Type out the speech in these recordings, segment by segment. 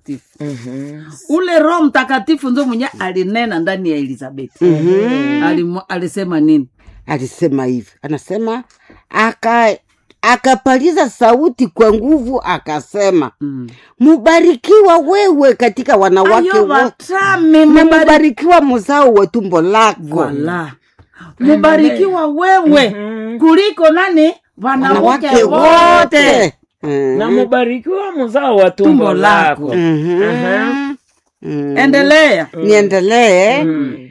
mtakatifu Mhm. ule roho mtakatifu nzo mwenye alinena ndani ya elizabeti Alimu- alisema nini alisema hivi anasema aka akapaliza sauti kwa nguvu akasema mm. mubarikiwa wewe katika wanawake ayo wote watame na mubari- mubarikiwa mzao wa tumbo lako Wala. mubarikiwa wewe Mhm. kuliko nani wanawake wanawake wote wote Mm. na mubarikiwa mzao wa tumbo Tumbo lako. lako Mhm. Aha. Mm. endelea niendelee Mm.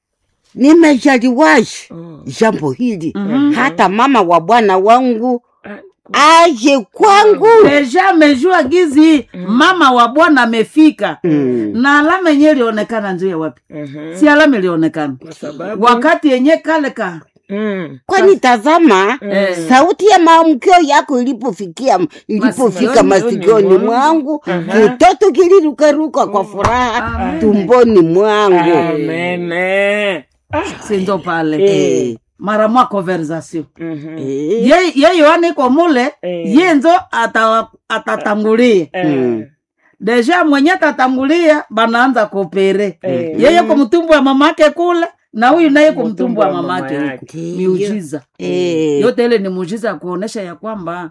nimejaliwashi Oh. jambo hili Mhm. hata mama wa bwana wangu Ah, aje kwangu deja amejua gizi mama wa bwana amefika Mm. na alama yenye ilionekana njuya wapi mhm. si alama ilionekana Kwa sababu wakati yenye kale ka Mm. kwani tazama Eh. sauti ya maamkio yako ilipofikia ilipofika Masikioni masikioni mwangu kitoto kilirukaruka kwa furaha tumboni mwangu Amene. Ah. sinzo pale Eh. mara mwa conversation Mhm. Eh. ye ye yohana iko mule Eh. ye nzo ata- atatangulia Eh. deja mwenye atatangulia banaanza kopere Eh. yeye ko mtumbu wa mamake kule na huyu naye ko mtumbu Mtumbu wa wa mama mamake huko yake. miujiza Eh. yote ile ni muujiza ya kuonesha ya kwamba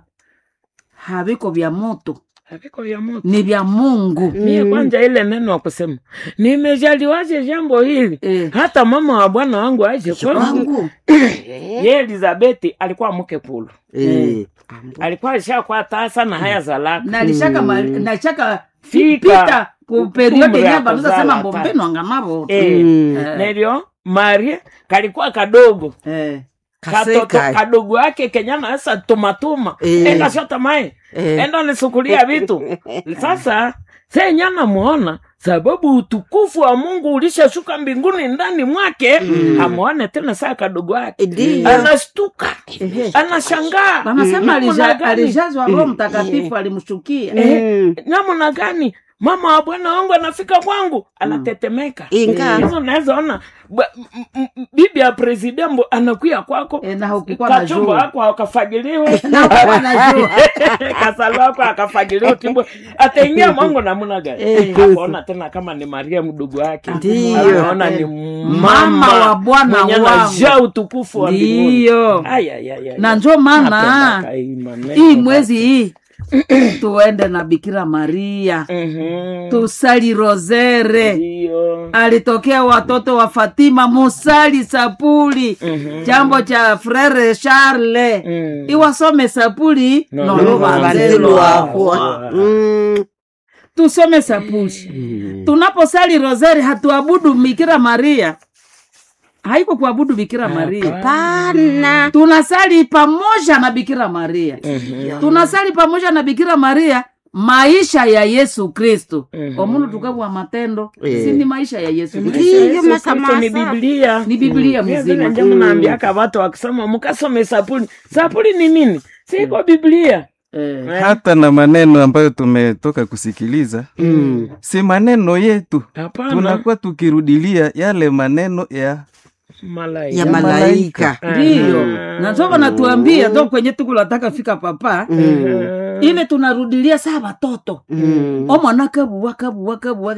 haviko vya moto Haviko vya moto. ni vya mungu mie kwanza ile neno wa kusema nimejaliwaje jambo hili Eh. hata mama wa bwana wangu aje kwangu wangu ye elizabeti alikuwa mke pulu Eh. alikuwa alishakuwa tasa na haya za laka nalishaka mali- nalishaka Fika. pita ku periode Umri ya yenye banuza kuzala sema hata. mbombeno angamavo Eh, Mm. Eh. nelio maria kalikuwa kadogo Eh. katoto Kaseka. kadogo yake kenyana asa tumatuma Eh. enda shota mai Eh. enda nisukulia vitu sasa senyana muona sababu utukufu wa mungu ulishashuka mbinguni ndani mwake amuone tena saa kadogo yake Ndiyo. anastuka Ehe. anashangaa wanasema namna alija- gani? alijazwa roho mtakatifu alimshukia Mm. namna gani mama wa bwana wangu anafika kwangu anatetemeka Inga. hizo naweza ona ba- m- m- m- bibi ya presidembo anakuya kwako Eh, na hukukuwa na kachumba jua. wako akafagiliwe Na hukukuwa na jua. kasalo wako akafagiliwe timbo ataingia mwangu namna gani Eh. akaona tena kama ni maria mdogo wake Ndiyo. anaona ni Mama mama wa Bwana mwenye wangu. anajaa utukufu wa mbinguni ndiyo Ay, ay, ay, ay, na ay. njo maana Napendaka hii maneno hii basi. mwezi hii tuende na bikira maria Mhm. tusali rozere Ndiyo. alitokea watoto wa fatima musali sapuli Mhm. jambo cha frere charle Mm. iwasome sapuli No, nolo no, vanzelu Vanzelu wako wako. Mm. tusome sapuli tunaposali rozeri hatuabudu bikira maria haiko kuabudu bikira maria Pana. tunasali pamoja na bikira maria tunasali pamoja na bikira maria maisha ya yesu kristu Mhm. omunu tukabwa matendo Eh. si ni maisha ya yesu Maisha kristu ya Ndiyo, Yesu Kristo masamasa. ni biblia ni biblia Mie vile mzima nje mnaambiaka watu wakisoma mkasome sapuli sapuli ni nini siko biblia Eh. hata na maneno ambayo tumetoka kusikiliza Mm. si maneno yetu hapana tunakuwa tukirudilia yale maneno ya malaika ya malaika ndiyo natova natuambia ndo kwenye tukulataka fika papa ile tunarudilia saa watoto Mm. omwana kabuwa kabuwa kabuwa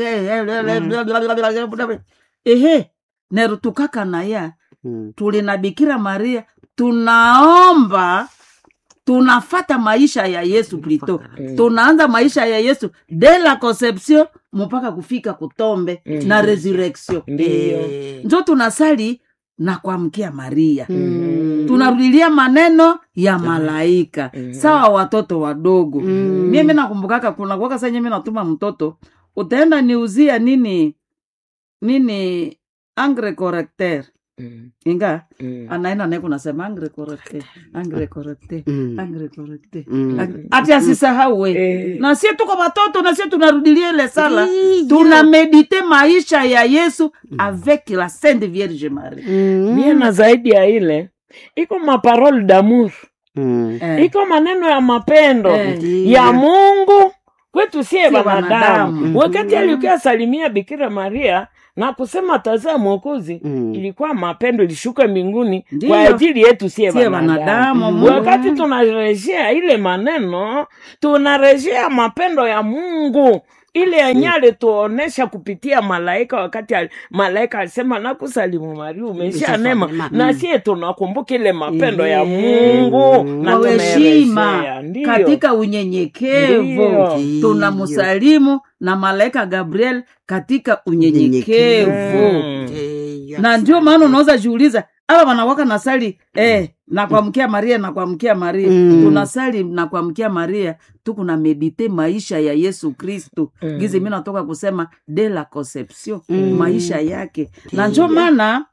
ehe nero tukakanaya Mm. tuli na bikira maria tunaomba tunafata maisha ya yesu plito tunaanza maisha ya yesu de la conception mpaka kufika kutombe na resurrection ndiyo njo tunasali na kuamkia maria Mm. tunarudilia maneno ya malaika sawa watoto wadogo Mm. mimi nakumbukaka kuna kuwaka senye mi natuma mtoto utaenda niuzia nini nini angre correcteur Mm, inga mm. anaenda naye kunasema angre correcteur angre correcteur Mm. angre correcteur Mm. Ang- ati asisahau we Eh. na sie tuko watoto na sie tunarudilia ile sala Ndiyo. tuna medite maisha ya yesu avec la sainte vierge marie Mm. mie na zaidi ya ile iko maparole damour Mm. Eh. iko maneno ya mapendo Eh. ya mungu kwetu sie Sie wanadamu wanadamu. wakati alikuwa salimia bikira maria na kusema tazaa mwokozi Mm. ilikuwa mapendo ilishuka mbinguni Ndiyo. kwa ajili yetu sie Sie wanadamu wanadamu, Mungu. wakati tunarejea ile maneno tunarejea mapendo ya mungu ile yenye alituonesha kupitia malaika wakati al, malaika alisema nakusalimu Maria umesha nema nema. na sie tunakumbuka ile mapendo ya Mungu na kwa heshima tumerejea. Ndiyo. katika unyenyekevu Ndiyo. tunamsalimu na malaika gabriel katika unyenyekevu Mm. Ndiyo. na ndio maana unaweza jiuliza aba wanawaka nasali eh, na kuamkia maria na kuamkia maria Mm. tunasali na kuamkia maria tukuna medite maisha ya yesu kristu Mm. gizi mi natoka kusema de la conception Mm. maisha yake na ndio maana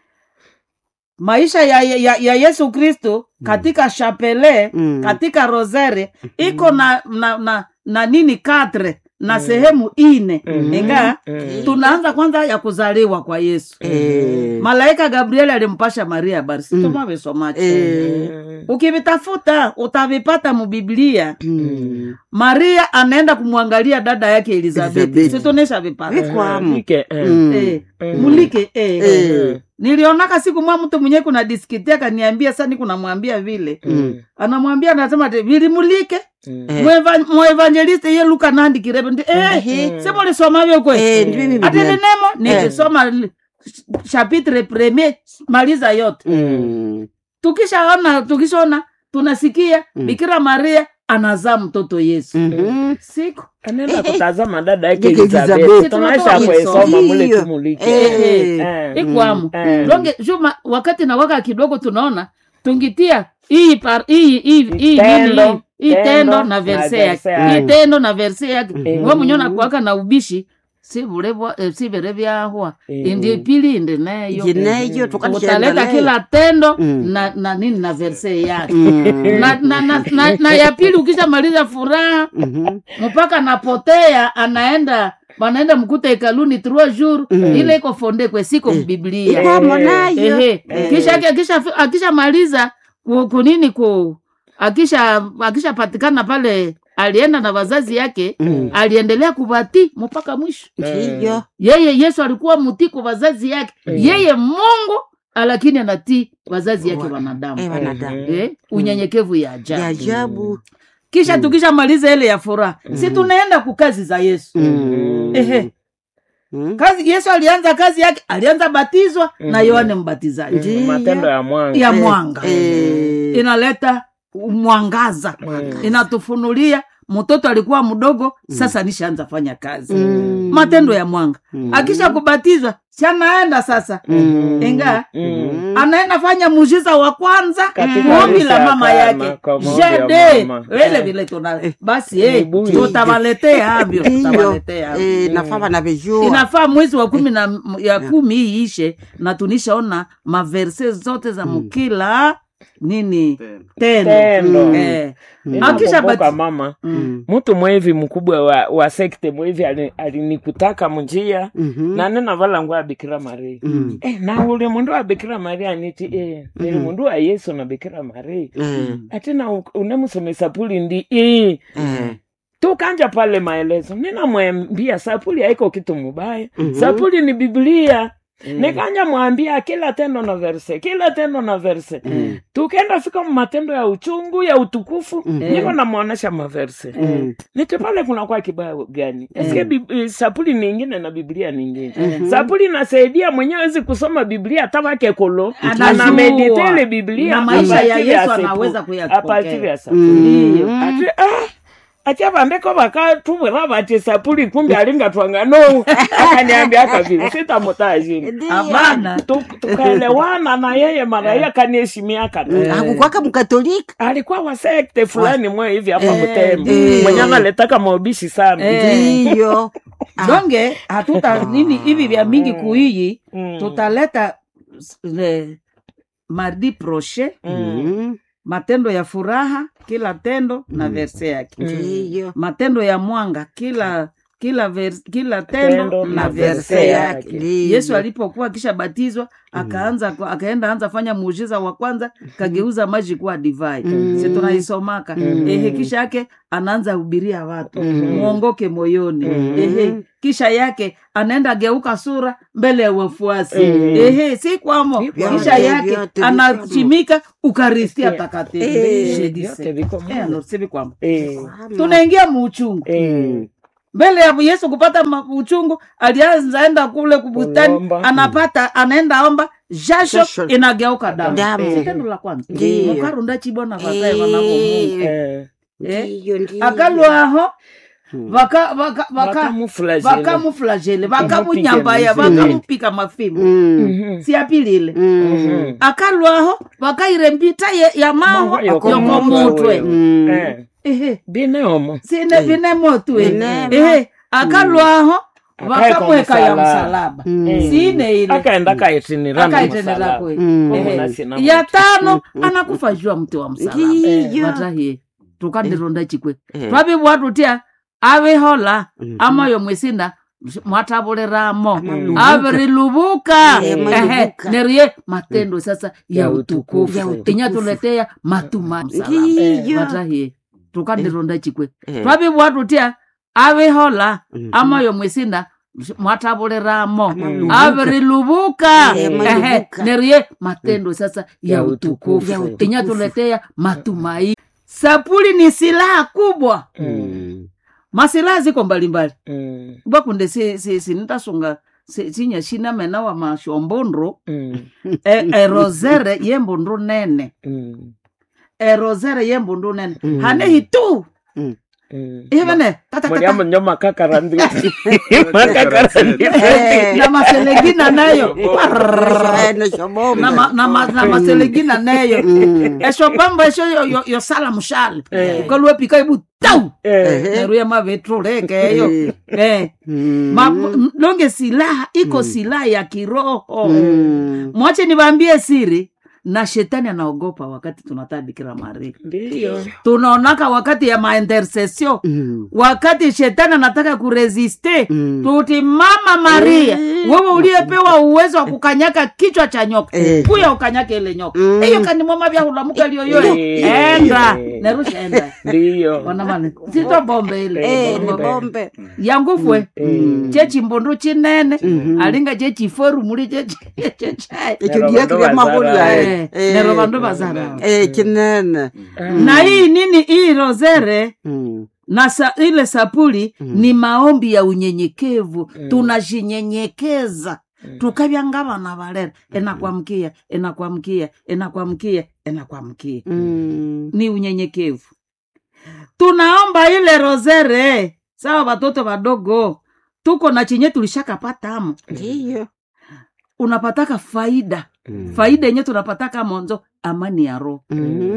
maisha ya, ya, ya yesu kristu katika chapele Mm. katika rosere iko na, na, na, na nini katre na sehemu ine Mhm. ingaa Mm. tunaanza kwanza ya kuzaliwa kwa yesu Eh. malaika gabrieli alimpasha maria habari situmavisomacho Eh. Mm. ukivitafuta utavipata mubiblia Mm. maria anaenda kumwangalia dada yake elizabeti Elizabeti. situnesha vipata Vikwamo. Ike, eh. Mm. Eh, Mm. mulike eh. Eh. nilionaka siku mwa mtu mwenyewe kuna diskitia kaniambia sani kunamwambia vile Mm. anamwambia anasema ati vilimulike Mm. Eh. Mweva- mwevangeliste ye luka nandikirebe ndi eh, Eh. semulisomavyo kwe Eh, ndivyo mimi ati pia. linemo nikisoma li- chapitre premier maliza yote Mm. tukishaona tukishaona tunasikia Mm. bikira maria anazaa mtoto yesu Mhm. siku anaenda kutazama dada yake Yake Elizabeth. Elizabeth. Tunaisha Tunatoka kuisoma mule hiyo. tumulike. Eh. Eh. ikwamo Eh. longe juma wakati na waka kidogo tunaona tungitia hii par hii hii hii Tendo, nini hii tendo tendo na na verse verse yake yake. hii tendo na verse yake Mhm. we munyona kuwaka na ubishi si vulevwa eh, si vere vyahwa Mhm. indi pili indi neyo Jineyo tukalishaenda utaleta nayo. kila tendo Mm. na, na nini na verse yake Mm. na, na, na, na, na ya pili ukishamaliza furaha Mhm. mpaka napotea anaenda wanaenda mkuta hekaluni trois jours Mm. ile iko fonde kwe siko mbiblia Ikwamo nayo. ehe Eh. kisha akisha akishamaliza ku- kunini ku akisha akishapatikana pale alienda na wazazi yake Mm. aliendelea kubati mpaka mwisho Ndiyo. yeye yesu alikuwa mtii kwa wazazi yake yeye mungu lakini anatii wazazi yake Wa- wanadamu Eh, wanadamu. eh, unyenyekevu ya Ya ajabu ajabu. kisha tukishamaliza ile ya furaha si tunaenda kukazi za yesu Mm. Ehe. Mm. kazi yesu alianza kazi yake alianza batizwa na yohane mbatizaji Ndiyo. matendo ya mwanga ya mwanga Eh. inaleta mwangaza inatufunulia mtoto alikuwa mdogo sasa nishaanza fanya kazi Mm. matendo ya mwanga Mm. akisha kubatizwa si anaenda sasa Mm. inga Mm. anaenda fanya muujiza wa kwanza Katika ombi la maisha mama ya yake Kana, kwa maombi ya jede mama. vile Eh. vile tuna basi eh, Mibui. tutawaletea havyo Ndiyo. tutawaletea havyo. Eh, nafaa wanavijua. inafaa mwezi wa kumi na ya kumi hii ishe na tunishaona maverse zote za mkila nini tendo Tendo. Eh, Ninakumbuka akisha bati- mama Mm. mtu mwevi mkubwa wa, wa sekte mwevi ali- alinikutaka munjia Mhm. na nena vala nguo ya bikira maria Mm. eh, na ule mundu wa bikira maria niti eh, nili mundu wa yesu na bikira maria Eh. atina u- unemusomesa puli ndi eh. Eh. tukanja pale maelezo ninamwambia sapuli haiko kitu mubaya Mhm. sapuli ni biblia nikanja mwambia kila tendo na verse kila tendo na verse Mm. tukenda fika matendo ya uchungu ya utukufu Mhm. niko namwonyesha maverse Mm. niti pale kunakuwa kibaya gani eske bib- eh, sapuli ningine na biblia ningine Mhm. sapuli nasaidia mwenyewe wezi kusoma biblia hata wake kolo Anajua. anameditele biblia Na maisha a ya partir Yesu sepu- anaweza kuyapokea. a partir ya sapuli Ndiyo. Mm. ati ah ati avandeko vakatuvira vati sapuli kumbe alingatwanga no akaniambia akavile sitamutazini Ndiyo. Hapana. tukaelewana na yeye mara hiyo akaniheshimia kana hakukwaka mkatolika alikuwa wa sekte fulani mwe hivi hapa Eh, Butembo eh. mwenye analetaka maubishi sana Eh. ndiyo Ah. donge hatuta nini hivi vya mingi kuiyi Mm. tutaleta s- le, mardi proche Mm. matendo ya furaha kila tendo na verse yake ndiyo matendo ya mwanga kila kila vers, kila tendo, Tendo na na verse verse yake yake. Ndiyo. yesu alipokuwa akishabatizwa akaanza akaenda anza fanya muujiza wa kwanza kageuza maji kuwa divai Mm. si tunaisomaka Mm. ehe kisha yake anaanza hubiria watu Mm. muongoke moyoni Mm. ehe kisha yake anaenda geuka sura mbele ya wafuasi Mm. ehe si kwamo Vyote, kisha yake vyote, anachimika ukaristia Eh. takatifu Eh. Je dis Vyote ça. viko Eh, Mungu. alors, si vi kwamo Eh, tunaingia muuchungu eh, mbele ya yesu kupata ma- uchungu alianza enda kule kubustani Kulomba. anapata anaenda omba jasho Jasho. inageuka damu Damu. Si tendo la kwanza Ndiyo. mukarunda chibona vazae vanakomungu Eh, Eh, Ndiyo, ndiyo. akalwaho vaka- vaka- vaka- bakamufulazile. vakamuflagele vakamunyambaya mifimo. vakamupika mafimbo Mm. Mhm. siapilile Mm. Mhm. akalwaho vakaire mbita ye- ya maho Maho yokomutwe. yokomutwe Mm. Eh, ehe bine omo sine vine motwe Vine- ehe akalwaho Akaeka vakamweka ya msalaba. msalaba Mm. sine ile akaenda kayitinirana akaitenera kwe Mm. Ehe. Omuna sina ya mutu. tano anakufa jua mti wa msalaba Ndiyo. vatahie tukandironda chikwe Eh. twavivwa tutya avihola Mhm. amayo mwesinda mwatavuliramo Mm. aviriluvuka Eh, Ehe, malivuka. nerie matendo sasa ya Ya utukufu utukufu. Ya utukufu. inyatuletea matuma Ndiyo. vatahie tukandironda chikwe Eh. twavivwa tutya avihola Mhm. amayo mwesinda mwatavuliramo Malivuka. aviriluvuka Eh, Ehe, malivuka. nerie matendo sasa ya Ya utukufu Ya utukufu. inyatuletea matumaini sapuli ni silaha kubwa Mm. masilaha ziko mbalimbali Mm, bwakunde si, si, sinitasunga si- sinya shina mena wa mashombondro mm, e, erozere yembundu nene mm, erozere yembundu nene Mm. hanehi tu Mm. mm. ivene muriamo nyo makakaranditi makakaranditi Eh. na maselegina nayo Eh, neshoboma. na, ma, na, ma, na maselegina nayo Mm. esho pambo esho yo- yo- yosala mushale Eh. ukaluepika ibu tau Eh, neruya mavetrulekeyo Eh. eh. Mm. Ma, m- longe silaha iko silaha ya kiroho Mm. mwache niwaambie siri na shetani anaogopa wakati tunataka bikira maria ndiyo tunaonaka wakati ya maintercession Mm. wakati shetani anataka kuresiste Mm. tuti mama maria Mm. wewe uliyepewa uwezo wa kukanyaka kichwa cha nyoka Eh. kuya ukanyake ile nyoka Mm. hiyo kanimwoma vya hulamuka liyoyoyo Eh. enda nerusha enda ndiyo wanamani sito bombe ile Eh, ni Bombe. bombe. yangufwe Mm. chechimbundu chinene Mhm. alinga chechiforu muli chechai Ekyo Nero lyeke bandu lyamahulya bazara. eh. Eh. nero vandu vazara Eh, kinene na hii nini hii rozere Mm. na sa, ile sapuli Mm. ni maombi ya unyenyekevu Mm. tunajinyenyekeza Mm. tukavyanga vana valera enakwamkia enakwamkia enakwamkia enakwamkia Mm. ni unyenyekevu tunaomba ile rozere sawa watoto wadogo tuko na chenye tulishakapatamo Ndiyo. unapataka faida Mm. faida yenye tunapataka monzo amani ya roho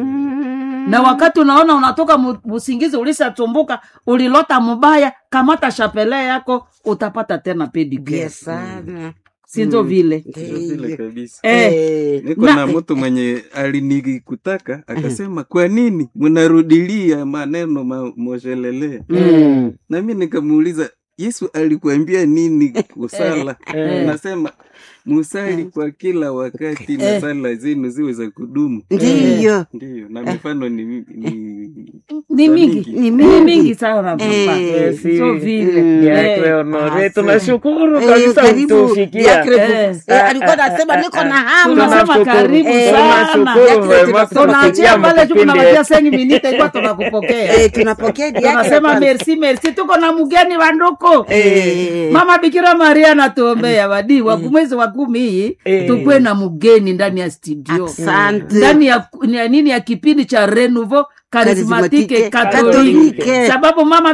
Mm. na wakati unaona unatoka mu- musingizi ulishatumbuka ulilota mubaya kamata shapele yako utapata tena pedicure Bia sana. sinzo Mm. vile vile Ndiyo. kabisa eh, Eh. niko Na- na mtu mwenye alinikutaka akasema kwa nini mnarudilia maneno ma, moshelelea Mm. nami nikamuuliza yesu alikuambia nini kusala Eh. nasema musali kwa kila wakati na Eh. sala zenu ziwe za kudumu Ndiyo. ndiyo na mifano ni, ni ni mingi Ni ni mingi. mingi sana papa Eh, si. so vile Mm. Yakwe eh, honore Ah, tunashukuru Eh, kabisa karibu. kutufikia Yakre- Eh. Eh, alikuwa anasema niko na hamu. Tunasema Tunashukuru. karibu Eh, sana tunashukuru Yakre vema tunasema tunaachia kutufikia pale tu mkipindi kunawatia sengi minite ikuwa tunakupokea Eh, tunapokea Yakre tunasema kwanza. merci merci tuko na mgeni wa nduku Eh. mama bikira maria anatuombea wadi wa mwezi wa kumi hii Eh. tukwe na mgeni ndani ya studio Asante. ndani ya, ya nini ya kipindi cha renouveau Charismatique karismatike Catholique. katolike sababu mama